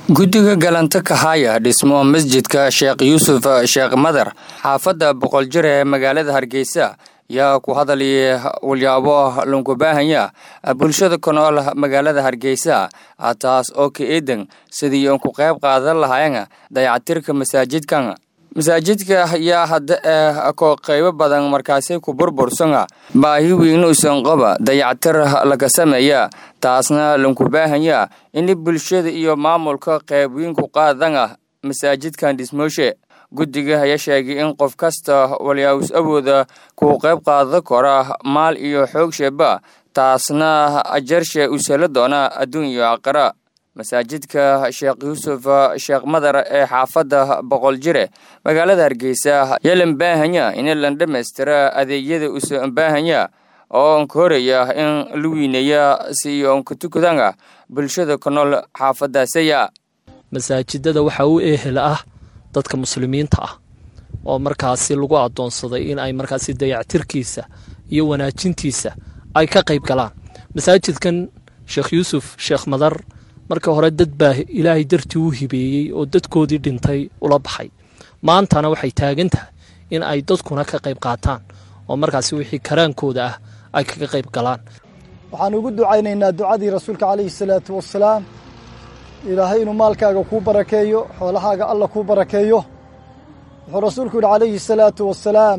guddiga galanta kahaya dhismo masjidka sheekh yuusuf sheekh madar xaafadda boqol jir ee magaalada hargeysa yaa ku hadalaya walyaabo lunkubaahanya bulshada ku nool magaalada hargeysa taas oo ka eedan sidii uun ku qayb qaadan lahayn dayacatirka masaajidkan masaajidka yaa hadda eh ko qaybo badan markaasi ku burbursana baahi weynuusan qaba dayacatir laga sameeya taasna lunkubaahanya in bulshada iyo maamulka qayb weyn ku qaadana masaajidkan dhismooshe guddiga ayaa sheegay in qof kasta walyaawis awooda kuu qayb qaadan kara maal iyo xoog sheeba taasna ajarshe u sala doona adduun iyo aqara masaajidka sheekh yuusuf sheekh madar ee xaafadda boqol jire magaalada hargeysa yalan baahanya in lan dhammaystira adeegyada usan baahanya oo onka horaya in la wiineeya si onka tukadana bulshada ku nool xaafadaasaya masaajidada waxaa u ehel ah dadka muslimiinta ah oo markaasi lagu adoonsaday in ay markaasi dayactirkiisa iyo wanaajintiisa ay ka qayb galaan masaajidkan sheekh yuusuf sheekh madar marka hore dad baa ilaahay dartii u hibeeyey oo dadkoodii dhintay ula baxay maantana waxay taagan tahay in ay dadkuna ka qayb qaataan oo markaasi wixii karaankooda ah ay kaga qayb galaan waxaan ugu ducaynaynaa ducadii rasuulka calayhi salaatu wasalaam ilaahay inuu maalkaaga kuu barakeeyo xoolahaaga alla kuu barakeeyo wuxuu rasuulku yidhi calayhi salaatu wasalaam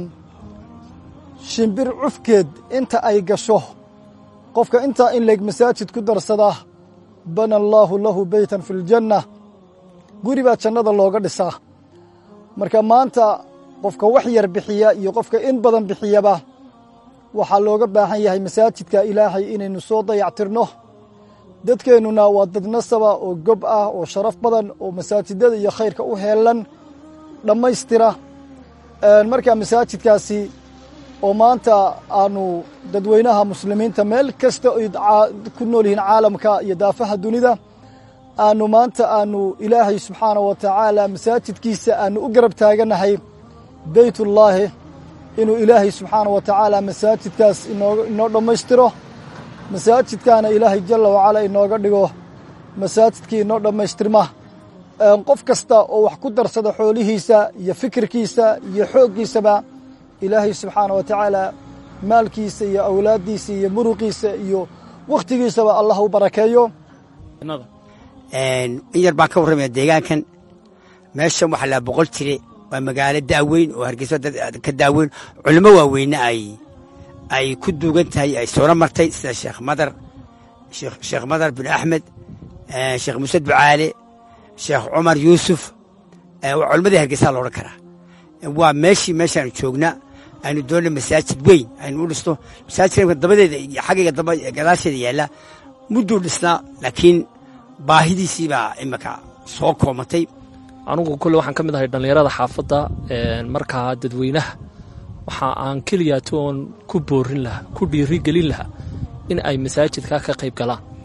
shimbir cufkeed inta ay gasho qofka intaa in leeg masaajid ku darsada bana allaahu lahu beytan fi ljanna guri baa jannada looga dhisaa marka maanta qofka wax yar bixiya iyo qofka in badan bixiyaba waxaa looga baahan yahay masaajidka ilaahay inaynu soo dayactirno dadkeennuna waa dad nasaba oo gob ah oo sharaf badan oo masaajidada iyo khayrka u heelan dhammaystira marka masaajidkaasi oo maanta aanu dadweynaha muslimiinta meel kasta ay ku nool yihiin caalamka iyo daafaha dunida aanu maanta aanu ilaahay subxaana wa tacaala masaajidkiisa aanu u garab taaganahay beytullaahi inuu ilaahay subxaana wa tacaala masaajidkaas inoo dhammaystiro masaajidkaana ilaahay jalla wacala inooga dhigo masaajidkii inoo dhammaystirma qof kasta oo wax ku darsada xoolihiisa iyo fikirkiisa iyo xooggiisaba ilaahay subxaana wa tacaala maalkiisa iyo awlaaddiisa iyo muruqiisa iyo wakhtigiisaba allah u barakeeyo in yar baan ka warramaya deegaankan meeshan waxaa laa boqol jire waa magaalo daaweyn oo hargeysa ka daaweyn culimo waaweyne ay ay ku duugan tahay ay soona martay sida sheekh madar sheekh madar bin axmed sheekh muuse ducaale sheekh cumar yuusuf waa culimadii hargeysaa la odhan karaa waa meeshii meeshaanu joognaa aynu doonna masaajid weyn aynu u dhisno masaajidka dabadeeda iyo xaggayga damba gadaasheeda yaalla mudduu dhisnaa laakiin baahidiisii baa imika soo koomatay anugu kolle waxaan ka mid ahay dhallinyarada xaafadda markaa dadweynaha waxa aan keliyaati oon ku boorin lahaa ku dhiiri gelin lahaa in ay masaajidka ka qayb galaan